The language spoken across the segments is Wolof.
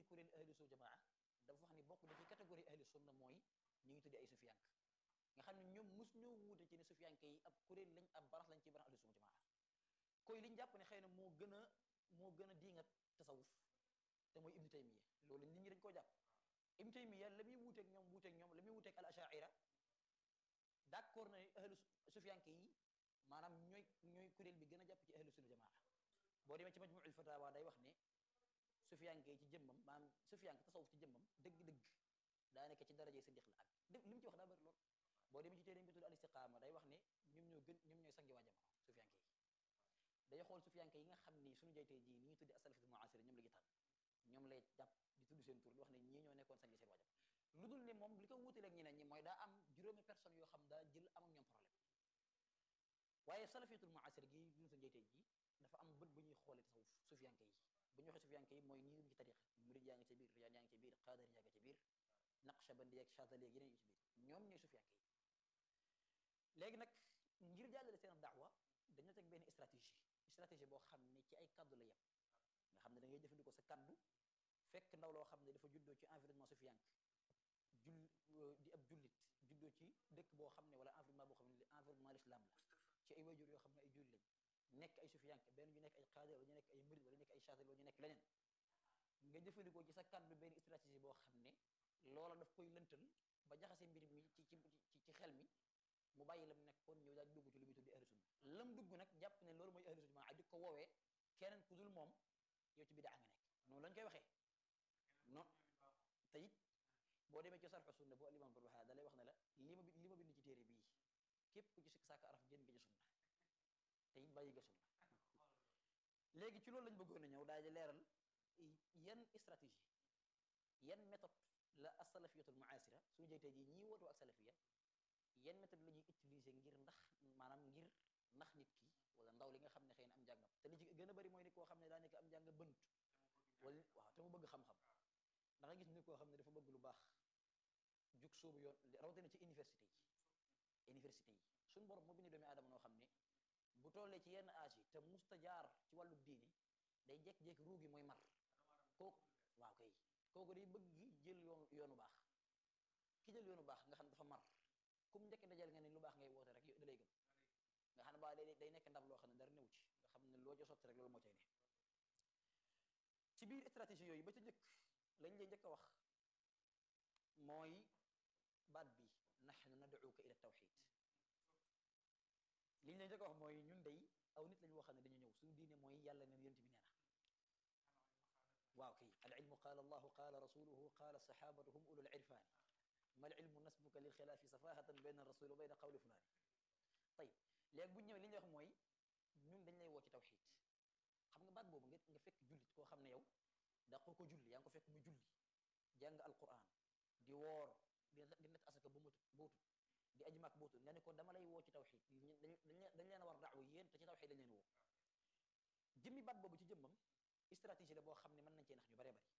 biir kuréel ahlu sunna jamaa dafa wax ni bokk na ci catégorie ahlu sunna mooy ñu ngi tuddi ay sufiyank nga xam ne ñoom mus ñoo wuute ci ne sufiyanke yi ab kuréel lañ ab barax lañ ci barax ahlu sunna jamaa koy liñ jàpp ne xëy na moo gën a moo gën a diingat tasawuf te mooy ibnu taymiya loolu nit ñi dañ koo jàpp ibnu taymiya la muy wuuteeg ñoom wuuteeg ñoom la muy wuuteeg al ashaira d'accord na ahlu sufiyanke yi maanaam ñooy ñooy kuréel bi gën a jàpp ci ahlu sunna jamaa boo demee ci majmuul fatawa day wax ne sufiyanke yi ci jëmmam maanaam sufiyanke tasawuf ci jëmmam dëgg-dëgg daa nekk ci daraje siddiq la ak def li mu ci wax daa bëri lool boo demee ci téere bi tudd al istiqaama day wax ne ñoom ñoo gën ñoom ñooy sangi waa jamono sufiyanke yi day xool sufiyanke yi nga xam ni suñu jaytee ji ni ñuy tuddi asalafitul muasira ñoom la gi tànn ñoom lay jàpp di tudd seen tur di wax ne ñii ñoo nekkoon sangi seen waa jamono lu dul ne moom li ko wuutaleeg ñeneen ñi mooy daa am juróomi personnes yoo xam daa jël am ak ñoom problème waaye salafiyatul muasir gi duñu sa njeytee ji dafa am bët bu ñuy xoole tasawuf sufiyanke yi bu ñu waxee sufiyanke yi mooy ñi ngi ci tariqa murid yaa ngi ca biir riyaan yaa ngi ca biir qaadar yaa ngi ca biir naqshbandi ak chazali ak yeneen yi ci biir ñoom ñooy sufiyanke yi léegi nag ngir jàllale seen daawa dañoo teg benn stratégie stratégie boo xam ne ci ay kaddu la yem nga xam ne da ngay jëfandikoo sa kaddu fekk ndaw loo xam ne dafa juddoo ci environnement sufiyanke jull di ab jullit juddoo ci dëkk boo xam ne wala environnement boo xam ne environnement l'islam la ci ay wayjur yoo xam ne ay jullit lañ nekk ay sufiyanke benn ñu nekk ay xaadir wala ñu nekk ay murid wala ñu nekk ay chaatil wala ñu nekk leneen nga jëfandikoo ci sa kàddu benn stratégie boo xam ne loola daf koy lëntal ba jaxase mbir mi ci ci ci xel mi mu bàyyi lam nekkoon ñëw daal dugg ci lu muy tuddi ahlu sunna lam dugg nag jàpp ne loolu mooy ahlu sunna maa di ko woowee keneen ku dul moom yow ci bidaa nga nekk noonu lañ koy waxee non te it boo demee ci sarxu sunna bu alimam Barbahari da lay wax ne la li ma li ma bind ci téere bii képp ku ci sikk sàkk araf génn nga ci sunna te it bàyyi nga sunna léegi ci loolu lañ bëggoon a ñëw daal di leeral yan stratégie yan méthode la asalafiyatul muasira suñu jeytee ji ñii wootu ak salafiya yan méthode la ñuy utiliser ngir ndax maanaam ngir ndax nit ki wala ndaw li nga xam ne xëy na am njàngam te li ci gën a bari mooy nit koo xam ne daa nekk am njàng bënt wala waaw te mu bëgg xam-xam da nga gis nit koo xam ne dafa bëgg lu baax jug soobu yoon rawatina ci université yi université yi suñu borom moo bind doomi aadama noo xam ne bu tollee ci yenn âge yi te musta jaar ci wàllu diini day jekk-jekk ruugi mooy mar kooku waaw kay kooku day bëgg jël yoonu yoonu baax ki jël yoonu baax nga xam dafa mar comme njëkk dajal nga ne lu baax ngay woote rek da lay gëm nga xam ne baa day day nekk ndab loo xam ne dara newu ci nga xam ne loo ca sotti rek loolu moo cay ne ci biir stratégie yooyu ba ca njëkk lañ lay njëkk a wax mooy baat bi nahnu nad'uka ila tawxid liñ lay njëkk a wax mooy ñun day aw nit lañu waxam ne dañu ñëw suñu diine mooy yàlla neen yonent bi nee na waaw kay al ilmu qaala allahu qaala rasuluhu qaala sahabatu hum ulul irfani mal ilmu nasbuka lil xilaafi safahatan bayna rasul wa bayna qawli fulani tayib léegi bu ñu ñëwee li ñuy wax mooy ñun dañ lay woo ci tawxid xam nga baat boobu nga nga fekk jullit koo xam ne yow da ko ko julli yaa ngi ko fekk mu julli jàng alquran di woor di di net asaka ba mutut bootut di aji maak bootut nga ne ko dama lay woo ci tawxid dañ dañ leen a war daawa yéen te ci tawxid dañ leen woo jëmmi baat boobu ci jëmmam stratégie la boo xam ne mën nañ cee nax ñu baree bari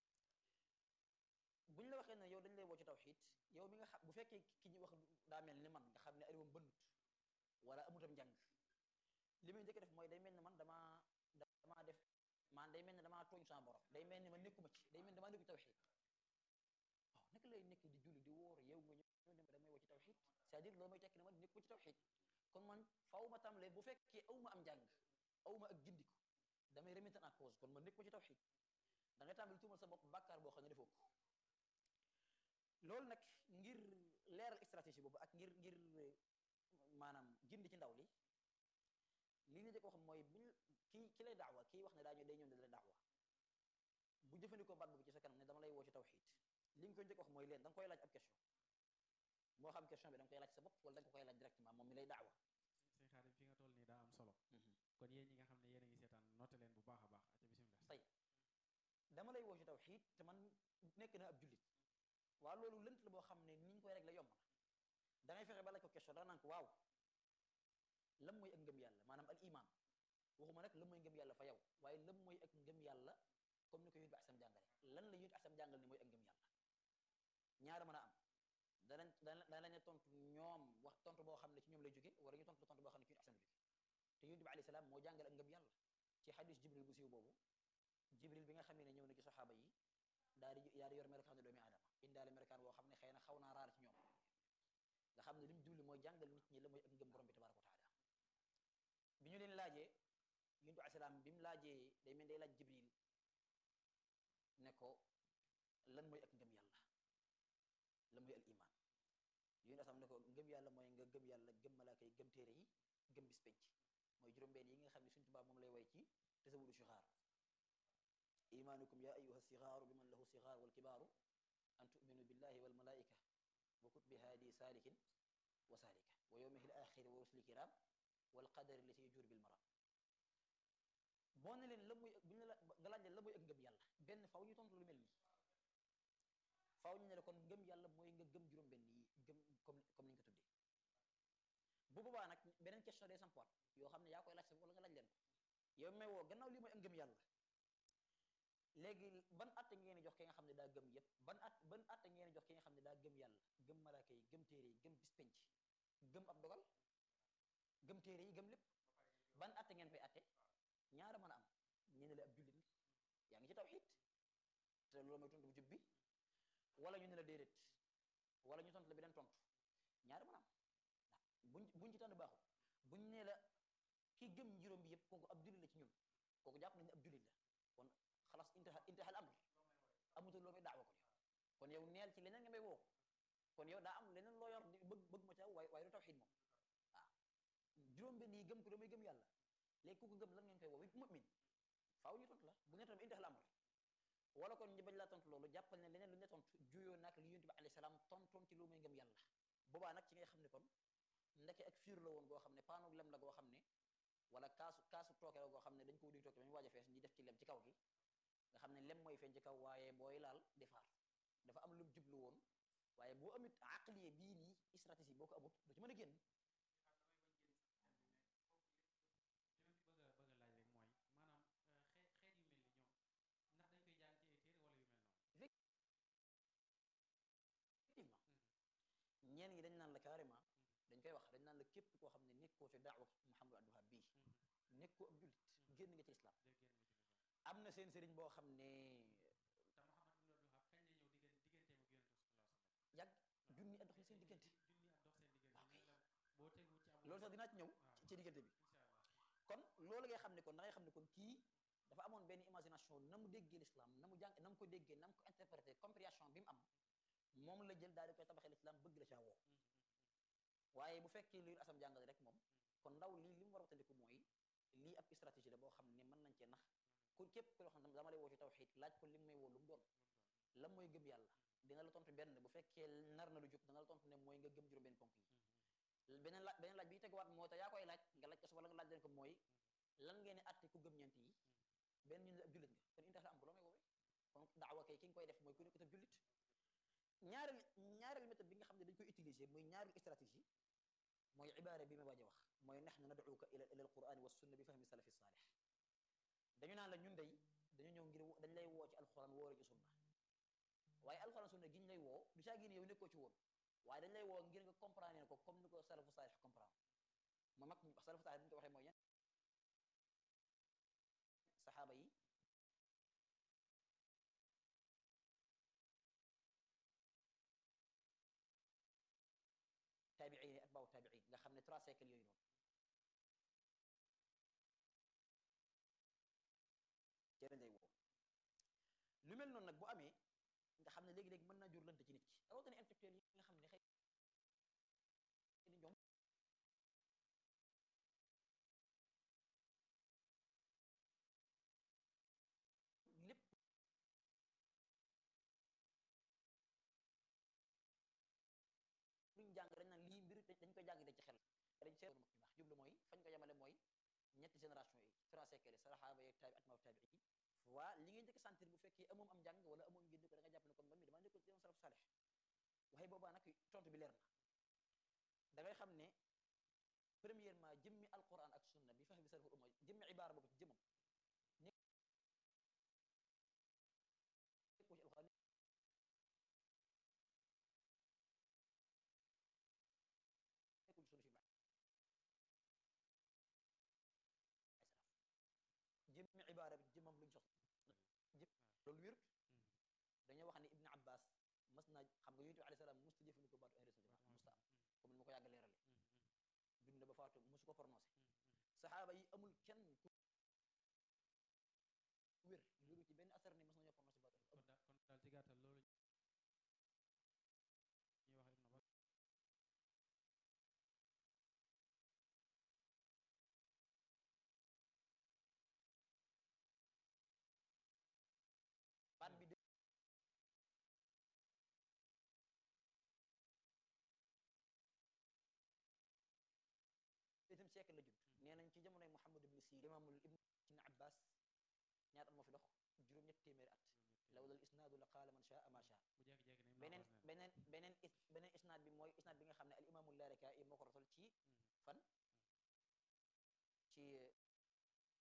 buñ la waxee ne yow dañ lay woo ci tawxid yow mi nga xam bu fekkee ki ñu wax daa mel ni man nga xam ne ariwam bënnut wala amutam njàng li muy njëkk def mooy day mel ne man damaa damaa def man day mel ne damaa tooñ sama borom day mel ne man nekkuma ci day mel ne damaa nekku ci tawxid waaw naka lay nekk di julli di wóor yow nga ñëw ne ma damay woo ci tawxid c'est-à-dire loolu mooy tekki ne man nekkuma ci tawxid kon man faw ma tàmbalee bu fekkee aw ma am njàng aw ma ak gindiku damay remettre en cause kon man nekkuma ci tawxid da ngay tàmbali tuumal sa bopp bàkkaar boo xam ne defoo ko loolu nag ngir leeral stratégie boobu ak ngir ngir maanaam gindi ci ndaw li li ñu jëkk wax mooy buñ kii ki lay daawa kii wax ne daa ñëw day ñëw ne la daawa bu jëfandikoo baat boobu ci sa kanam ne dama lay woo ci tawxid li nga koy njëkk wax mooy leen da nga koy laaj ab question moo xam question bi da nga koy laaj sa bopp wala da nga ko koy laaj directement moom mi lay daawa sëñ Xaadim fi nga toll nii daa am solo kon yéen ñi nga xam ne yéen a ngi seetaan noté leen bu baax a baax aca bisimilah tey dama lay woo ci tawxid te man nekk na ab jullit waaw loolu lënt la boo xam ne ni ñu koy rek la yomb na da ngay fexe ba laaj ko question da naan ko waaw lam mooy ak ngëm yàlla maanaam al iman waxuma nag lam mooy ngëm yàlla fa yow waaye lam mooy ak ngëm yàlla comme ni ko yónni bi asam jàngale lan la yónni asam jàngale ne mooy ak ngëm yàlla ñaara mën a am danañ danañ tontu ñoom wax tontu boo xam ne ci ñoom lay jóge wala ñu tontu tontu boo xam ne ci yónni asam jóge te yónni bi alayhi salaam moo jàngale ak ngëm yàlla ci xadis jibril bu siiw boobu jibril bi nga xamee ne ñëw na ci saxaaba yi daal di daal di yor melokaan doomi aadama indaale melokaan boo xam ne xëy na xaw naa raar ci ñoom nga xam ne li mu jubli mooy jàngal nit ñi la mooy ak ngëm borom bi tabaraka wa taala bi ñu leen laajee yuntu asalaam bi mu laajee day mel day laaj jibril ne ko lan mooy ak ngëm yàlla lan mooy al iman yuntu asalaam ne ko ngëm yàlla mooy nga gëm yàlla gëm malaaka yi gëm téere yi gëm bis penc mooy juróom-benn yi nga xam ne suñ tubaab moom lay way ci tasawudu sixaar imanukum ya ayuha sigaaru liman lahu sigaar wal kibaaru an tuminu billahi wal malaika wa kutbi haadi saalikin wa saalika wa yowmihi l axiri wa rusuli kiram wal qadari lati jur bil maram boo ne leen la muy bu ñu la nga laaj leen la mooy ak ngëm yàlla benn faw ñu tontu lu mel nii faw ñu ne la kon ngëm yàlla mooy nga gëm juróom-benn yi gëm comme comme ni ñu ko tuddee bu boobaa nag beneen question day sampoot yoo xam ne yaa koy laaj sa wala nga laaj leen ko yow may woo gannaaw lii mooy ak ngëm yàlla léegi ban atte ngeen di jox ki nga xam ne daa gëm yépp ban at ban atte ngeen di jox ki nga xam ne daa gëm yàlla gëm malaaka yi gëm téere yi gëm bis penc gëm ab dogal gëm téere yi gëm lépp ban atte ngeen koy atte ñaara mën a am ñu ne la ab jullit yaa ngi ci tawxiid te loolu mooy tontu bu jub bi wala ñu ne la déedéet wala ñu tontu la beneen tontu ñaara mën a am buñ buñ ci tànn baaxul buñ ne la ki gëm juróom bi yëpp kooku ab jullit la ci ñun kooku jàpp nañ ne ab jullit la kon xalaas intaha intaha al amr amutul loo may daawa kon yow kon yow neel ci leneen nga may woo kon yow daa am leneen loo yor bëgg bëgg ma ca waaye waaye du tawxiid moom waaw juróom benn yi gëm ko damay gëm yàlla léegi ku ko gëm lan ngeen koy woo mu'min faaw ñu tontu la bu ngeen tontu intaha al amr wala kon ñu bañ laa tontu loolu jàppal ne leneen lu ñu tontu juyoo nag li yonent bi alayhi salaam tontoon ci lu muy ngëm yàlla boobaa nag ci ngay xam ne kon ndeke ak fiir la woon goo xam ne paanu lem la goo xam ne wala kaasu kaasu tooke la goo xam ne dañ ko wuduy tooke ba ñu waaj a fees ñi def ci lem ci kaw gi nga xam ne lem mooy feeñ ci kaw waaye booy laal defaar dafa am lu jublu woon waaye boo amit aqliye bii nii stratégie boo ko amut du ci mën a génn ñeen ñi dañ naan la carrément dañ koy wax dañ naan la képp koo xam ne nekkoo ci daawa Muhammadu Abdul Wahhab bii nekkoo ab jullit génn nga ci lislaam am na seen sëriñ boo xam ne yàgg junni at dox na seen diggante loolu sax dinaa ci ñëw ci diggante bi kon loolu ngay xam ne kon da ngay xam ne kon kii dafa amoon benn imagination na mu déggee lislaam na mu jàng na mu ko déggee na mu ko interprété compréhension bi mu am moom la jël daal di koy tabaxee lislaam bëgg la caa woo waaye bu fekkee liy asam jàngale rek moom kon ndaw lii li mu war a watandiku mooy lii ab stratégie la boo xam ne mën nañ cee nax ku képp ko loo xam ne dama lay woo ci tawxiid laaj ko li mu may woo lu mu doon lan mooy gëm yàlla dina la tontu benn bu fekkee nar na lu jub dana la tontu ne mooy nga gëm juróom benn ponk yi beneen laaj beneen laaj bi teguwaat moo te yaa koy laaj nga laaj ko wala nga laaj leen ko mooy lan ngeen di atte ku gëm ñeent yi benn ñu ne ab jullit nga kon intax la am bu loo may woowee kon daawa kay ki nga koy def mooy ku nekk ab jullit ñaareel ñaareel méthode bi nga xam ne dañ koy utiliser muy ñaareel stratégie mooy ibaara bi ma waaj a wax mooy nahnu nad'uka ila ila alquran wa sunna bi fahmi salafi saalih dañu naan la ñun day dañu ñëw ngir dañ lay woo ci alquran woo la ci sunna waaye alquran sunna gi ñu lay woo du caa génn yow nekkoo ci woon waaye dañ lay woo ngir nga comprendre ko comme ni ko salafu saalih comprendre ma mag salafu saalih bi ñu ko waxee mooy yan saxaaba yi taabiin ak baaw taabiin nga xam ne trois siècles yooyu noonu ci lañ lay woo lu mel noonu nag bu amee nga xam ne léegi-léegi mën naa jur lënt ci nit ki rawatina intellectuel yi nga xam ne xëy na ñoom lépp luñ jàng dañ naan lii mbir dañ koy jàng dañ ci xel dañ seetlu mag ñu baax jublu mooy fañ ko yemale mooy ñetti génération yi trois siècles saxaaba yeeg taabi atmaaw taabi yi waa li ngay njëkk sentir bu fekkee amoom am njàng wala amoom ngénn ko da nga jàpp ne kon man mi dama nekkoon ci yoon salaf salih waaye boobaa nag tontu bi leer na da ngay xam ne premièrement jëmmi alquran ak sunna bi fahmi salaful umma jëmmi ibaara boobu ci jëmam nekkoo ci alquran nekkul sunna fi jëmmi ibaara bi jëmmam luñ soxla jëm loolu wérut dañoo wax naa xam nga yonent bi alayhi salaam musta jëfandikoo baatu ahlu sunna jamaa musta am comme ni ma ko yàgg leerale dund na ba faatu musu ko prononcé saxaaba yi amul kenn ku wér wéru ci benn asar ni mas nañoo prononcé baatu ahlu kon daal kon daal ci gàttal loolu ñuy wax ibnu ba baat bi deuxième siècle la judd nee nañ ci jamonoy Muhammad ibn Sirin imaamul ibn ibn Abbas ñaata at moo fi dox juróom-ñett téeméeri at lawlal isnaadu la qaala man shaa ma shaa bu jékki-jékki ne beneen beneen beneen is beneen isnaad bi mooy isnaad bi nga xam ne al imaamul Laaraka'i moo ko rotal ci fan ci